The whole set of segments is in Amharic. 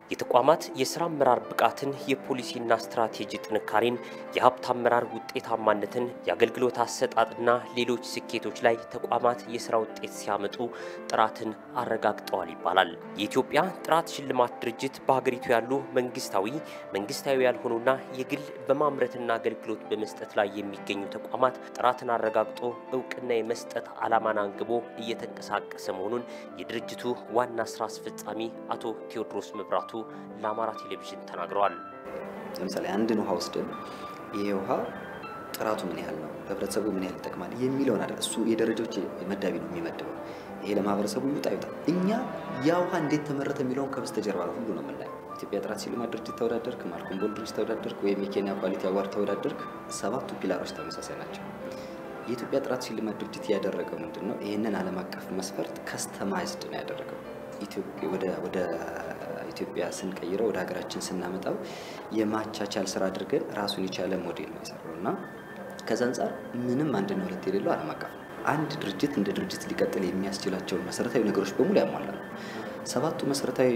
የተቋማት የስራ አመራር ብቃትን፣ የፖሊሲና ስትራቴጂ ጥንካሬን፣ የሀብት አመራር ውጤታማነትን፣ የአገልግሎት አሰጣጥና ሌሎች ስኬቶች ላይ ተቋማት የስራ ውጤት ሲያመጡ ጥራትን አረጋግጠዋል ይባላል። የኢትዮጵያ ጥራት ሽልማት ድርጅት በሀገሪቱ ያሉ መንግስታዊ፣ መንግስታዊ ያልሆኑና የግል በማምረትና አገልግሎት በመስጠት ላይ የሚገኙ ተቋማት ጥራትን አረጋግጦ እውቅና የመስጠት ዓላማን አንግቦ እየተንቀሳቀሰ መሆኑን የድርጅቱ ዋና ስራ አስፈጻሚ አቶ ቴዎድሮስ መብራቱ ለአማራ ቴሌቪዥን ተናግረዋል። ለምሳሌ አንድን ውሃ ወስደን ይሄ ውሃ ጥራቱ ምን ያህል ነው፣ ለህብረተሰቡ ምን ያህል ይጠቅማል የሚለውን አይደል እሱ የደረጃዎች መዳቢ ነው የሚመድበው። ይሄ ለማህበረሰቡ ይውጣ ይውጣ። እኛ ያ ውሃ እንዴት ተመረተ የሚለውን ከበስተጀርባ ሁሉ ነው የምናየው። ኢትዮጵያ ጥራት ሽልማት ድርጅት ተወዳደርክ፣ ማልኮም ቦል ድርጅት ተወዳደርክ፣ ወይም የኬንያ ኳሊቲ አዋርድ ተወዳደርክ፣ ሰባቱ ፒላሮች ተመሳሳይ ናቸው። የኢትዮጵያ ጥራት ሽልማት ድርጅት ያደረገው ምንድን ነው? ይህንን ዓለም አቀፍ መስፈርት ከስተማይዝድ ነው ያደረገው። ወደ ኢትዮጵያ ስንቀይረው ወደ ሀገራችን ስናመጣው የማቻቻል ስራ አድርገን ራሱን የቻለ ሞዴል ነው የሰራው እና ከዛ አንጻር ምንም አንድና ሁለት የሌለው ዓለም አቀፍ ነው። አንድ ድርጅት እንደ ድርጅት ሊቀጥል የሚያስችላቸውን መሰረታዊ ነገሮች በሙሉ ያሟላ ነው። ሰባቱ መሰረታዊ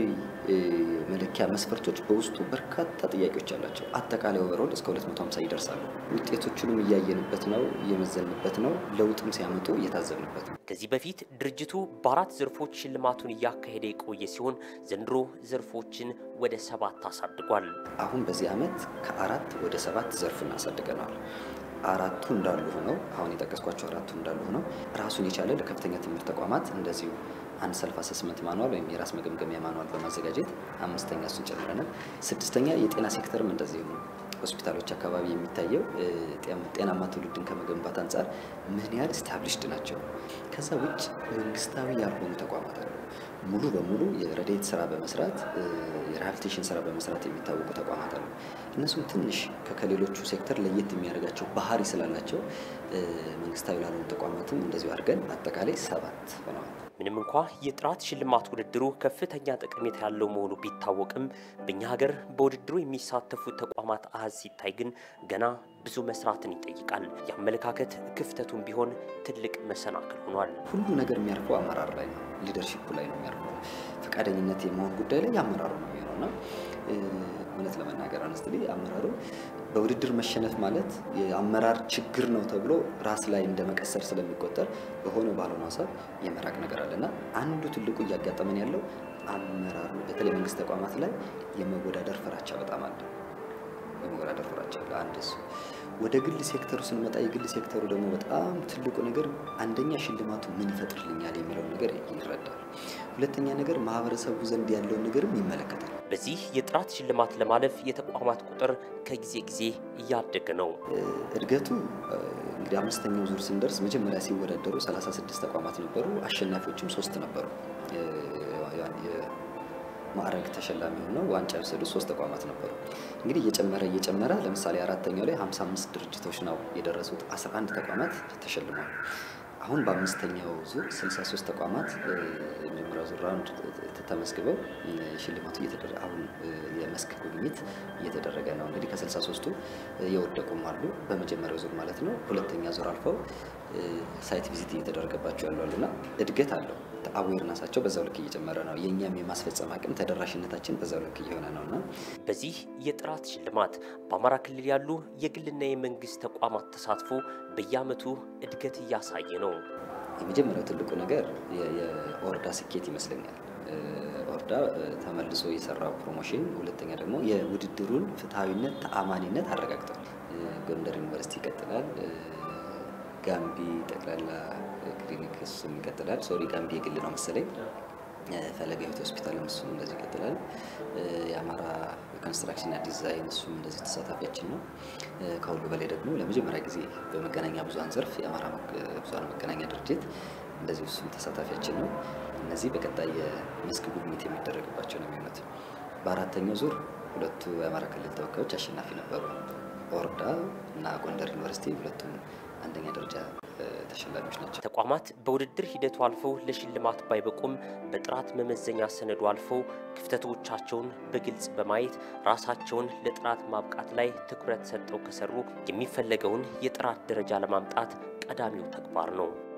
መለኪያ መስፈርቶች በውስጡ በርካታ ጥያቄዎች አላቸው። አጠቃላይ ኦቨሮል እስከ 250 ይደርሳሉ። ውጤቶቹንም እያየንበት ነው፣ እየመዘንበት ነው፣ ለውጥም ሲያመጡ እየታዘብንበት ነው። ከዚህ በፊት ድርጅቱ በአራት ዘርፎች ሽልማቱን እያካሄደ የቆየ ሲሆን ዘንድሮ ዘርፎችን ወደ ሰባት አሳድጓል። አሁን በዚህ ዓመት ከአራት ወደ ሰባት ዘርፍ እናሳድገነዋል። አራቱ እንዳሉ ሆነው አሁን የጠቀስኳቸው አራቱ እንዳሉ ሆነው ራሱን የቻለ ለከፍተኛ ትምህርት ተቋማት እንደዚሁ አንድ ሰልፍ አሰስመንት ማኗል ወይም የራስ መገምገሚያ ማኗል በማዘጋጀት አምስተኛ እሱን ጨምረናል። ስድስተኛ የጤና ሴክተርም እንደዚሁ ሆስፒታሎች አካባቢ የሚታየው ጤናማ ትውልድን ከመገንባት አንጻር ምን ያህል ስታብሊሽድ ናቸው። ከዛ ውጭ መንግስታዊ ያልሆኑ ተቋማት አሉ። ሙሉ በሙሉ የረድኤት ስራ በመስራት የሪሃብሊቴሽን ስራ በመስራት የሚታወቁ ተቋማት አሉ። እነሱም ትንሽ ከሌሎቹ ሴክተር ለየት የሚያደርጋቸው ባህሪ ስላላቸው መንግስታዊ ላልሆኑ ተቋማትም እንደዚሁ አድርገን አጠቃላይ ሰባት ሆነዋል። ምንም እንኳ የጥራት ሽልማት ውድድሩ ከፍተኛ ጠቀሜታ ያለው መሆኑ ቢታወቅም በእኛ ሀገር በውድድሩ የሚሳተፉ ተቋማት አሃዝ ሲታይ ግን ገና ብዙ መስራትን ይጠይቃል። የአመለካከት ክፍተቱን ቢሆን ትልቅ መሰናክል ሆኗል። ሁሉ ነገር የሚያርፈው አመራር ላይ ነው፣ ሊደርሺፑ ላይ ነው የሚያርፈው። ፈቃደኝነት የመሆን ጉዳይ ላይ የአመራሩ ነው የሚሆነው እና እውነት ለመናገር አነስትሊ አመራሩ በውድድር መሸነፍ ማለት የአመራር ችግር ነው ተብሎ ራስ ላይ እንደ መቀሰር ስለሚቆጠር በሆነ ባልሆነ ሀሳብ የመራቅ ነገር አለ እና አንዱ ትልቁ እያጋጠመን ያለው አመራሩ በተለይ መንግስት ተቋማት ላይ የመወዳደር ፍራቻ በጣም አለ። የመወዳደር ፍራቻ አለ። አንድ እሱ። ወደ ግል ሴክተሩ ስንመጣ የግል ሴክተሩ ደግሞ በጣም ትልቁ ነገር አንደኛ ሽልማቱ ምን ይፈጥርልኛል የሚለውን ነገር ይረዳል። ሁለተኛ ነገር ማህበረሰቡ ዘንድ ያለውን ነገርም ይመለከታል። በዚህ የጥራት ሽልማት ለማለፍ የተቋማት ቁጥር ከጊዜ ጊዜ እያደገ ነው። እድገቱ እንግዲህ አምስተኛው ዙር ስንደርስ መጀመሪያ ሲወዳደሩ 36 ተቋማት ነበሩ። አሸናፊዎችም ሶስት ነበሩ። ማዕረግ ተሸላሚ ሆነው ዋንጫ የወሰዱ ሶስት ተቋማት ነበሩ። እንግዲህ እየጨመረ እየጨመረ ለምሳሌ አራተኛው ላይ 55 ድርጅቶች ነው የደረሱት። 11 ተቋማት ተሸልሟል። አሁን በአምስተኛው ዙር 63 ተቋማት የመጀመሪያው ዙር ራውንድ ተመዝግበው ሽልማቱ እየተደረገ አሁን የመስክ ጉብኝት እየተደረገ ነው። እንግዲህ ከ63ቱ የወደቁም አሉ በመጀመሪያው ዙር ማለት ነው። ሁለተኛ ዙር አልፈው ሳይት ቪዚት እየተደረገባቸው ያሉ አሉና እድገት አለው። አዌርነሳቸው በዛው ልክ እየጨመረ ነው። የእኛም የማስፈጸም አቅም ተደራሽነታችን በዛው ልክ እየሆነ ነው እና በዚህ የጥራት ሽልማት በአማራ ክልል ያሉ የግልና የመንግስት ተቋማት ተሳትፎ በየዓመቱ እድገት እያሳየ ነው። የመጀመሪያው ትልቁ ነገር የኦርዳ ስኬት ይመስለኛል። ኦርዳ ተመልሶ የሰራው ፕሮሞሽን፣ ሁለተኛ ደግሞ የውድድሩን ፍትሐዊነት፣ ተአማኒነት አረጋግጧል። ጎንደር ዩኒቨርሲቲ ይቀጥላል። ጋምቢ ጠቅላላ ክሊኒክ እሱም ይቀጥላል። ሶሪ ጋምቢ የግል ነው መሰለኝ። ፈለገ ሕይወት ሆስፒታልም እሱም እንደዚህ ይቀጥላል። የአማራ ኮንስትራክሽንና ዲዛይን እሱም እንደዚህ ተሳታፊያችን ነው። ከሁሉ በላይ ደግሞ ለመጀመሪያ ጊዜ በመገናኛ ብዙኃን ዘርፍ የአማራ ብዙኃን መገናኛ ድርጅት እንደዚህ እሱም ተሳታፊያችን ነው። እነዚህ በቀጣይ የመስክ ጉብኝት የሚደረግባቸው ነው የሚሆኑት። በአራተኛው ዙር ሁለቱ የአማራ ክልል ተወካዮች አሸናፊ ነበሩ። ኦርዳ እና ጎንደር ዩኒቨርሲቲ ሁለቱም አንደኛ ደረጃ ተሸላሚዎች ናቸው። ተቋማት በውድድር ሂደቱ አልፈው ለሽልማት ባይበቁም በጥራት መመዘኛ ሰነዱ አልፈው ክፍተቶቻቸውን በግልጽ በማየት ራሳቸውን ለጥራት ማብቃት ላይ ትኩረት ሰጠው ከሰሩ የሚፈለገውን የጥራት ደረጃ ለማምጣት ቀዳሚው ተግባር ነው።